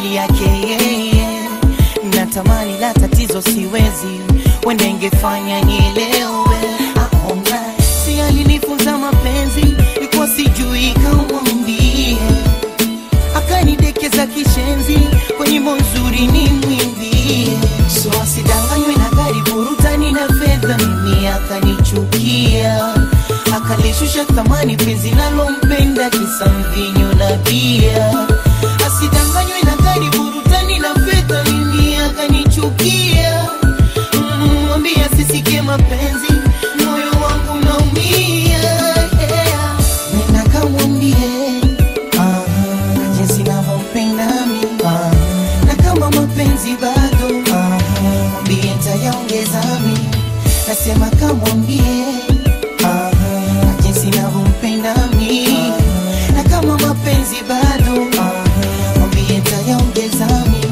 hali yake yeye natamani la tatizo siwezi wende ingefanya nielewe aona si alinifunza mapenzi ikuwa sijui kamwambie akanidekeza kishenzi kwa nyimbo nzuri ni mwimbie so asidanganywe na gari burutani na fedha mimi akanichukia akalishusha thamani penzi nalompenda kisa mvinyo na bia asidanganywe na gari burutani na fedha mimi akanichukia Mm, mwambie asisikie mapenzi moyo wangu naumia yeah. nenda kamwambie ah, jinsi navyompenda mi ah, na kama mapenzi bado ah, mwambie ntayaongeza mi nasema kamwambie ah, jinsi navyompenda mi na kama mapenzi bado ah, mwambie ntayaongeza mi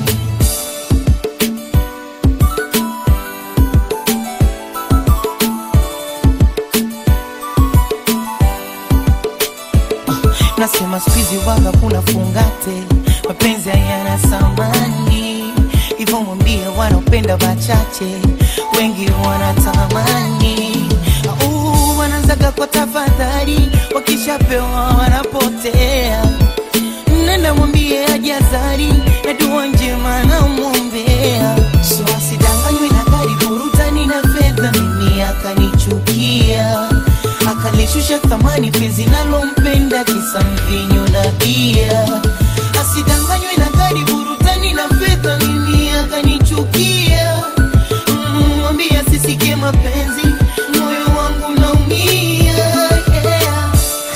nasema skuizi waga kuna fungate mapenzi hayana samani hivyo mwambie wanaopenda wachache wengi wanatamani Au, wanaanzaga kwa tafadhali wakishapewa wanapotea nenda mwambie ajazari na dua njema namwombea so asidanganywe na gari burutani na fedha mimi akanichukia akalishusha thamani penzi nalompenda kisa mvinyo na bia asidanganywe na gari burutani na fedha mimi akanichukia Mm, mwambie asisikie mapenzi moyo wangu naumia yeah.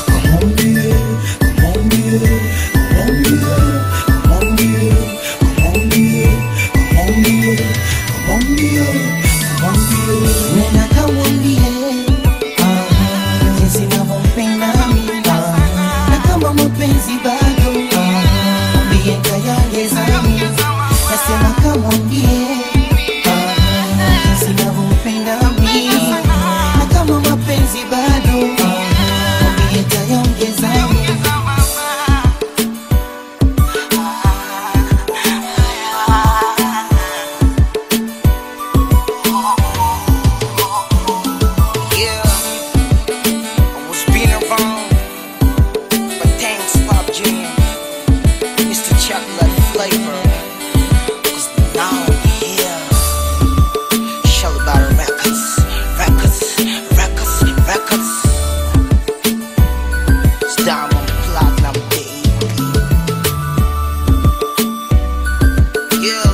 Nena kamwambie ah, jinsi navyompenda mimi ah, na kama mapenzi bado ah, mwambie ntayaongeza mimi nasema kamwambie ah, jinsi navyompenda mimi na kama mapenzi bado ah, mwambie ntayaongeza mimi Yeah, I was being around, but thanks, Pop Jam. It's the chocolate flavor. Cause now I'm here. Shell about records, records, records, records. It's diamond platinum, baby. Yeah.